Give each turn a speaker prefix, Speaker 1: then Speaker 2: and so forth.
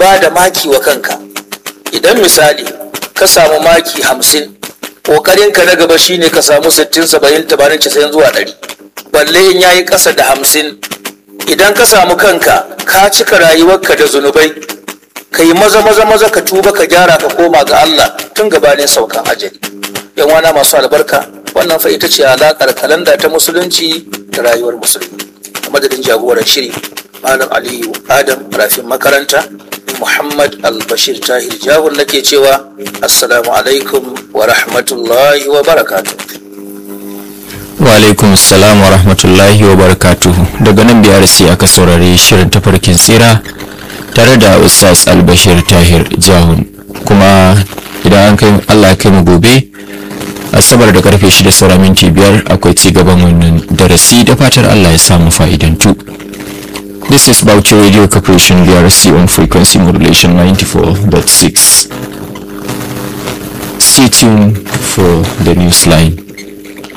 Speaker 1: ba da maki wa kanka idan misali ka samu maki hamsin ƙoƙarinka na gaba shine ka samu sittin saba'in tamanin casa'in zuwa ɗari balle in yayi ƙasa da hamsin idan ka samu kanka ka cika rayuwarka da zunubai ka yi maza maza maza ka tuba ka gyara ka koma ga Allah tun gabanin saukan ajali yan wana masu albarka wannan fa ita ce alaƙar kalanda ta musulunci da rayuwar musulmi a madadin jagoran shiri malam aliyu adam rafin makaranta muhammad albashir tahir jahun nake cewa assalamu alaikum wa rahmatullahi wa barakatuh
Speaker 2: wa alaikum salam wa rahmatullahi wa barakatuhu daga nan biyar sai aka saurari shirin tafarkin tsira tare da ustaz albashir tahir jahun kuma idan an kai allah ya kai mu gobe asabar da karfe shida saura minti biyar akwai ci gaban wannan darasi da fatar allah ya samu fa'idantu this is Bauchi radio corporation brc on frequency modulation 94.6 stay tuned for the news line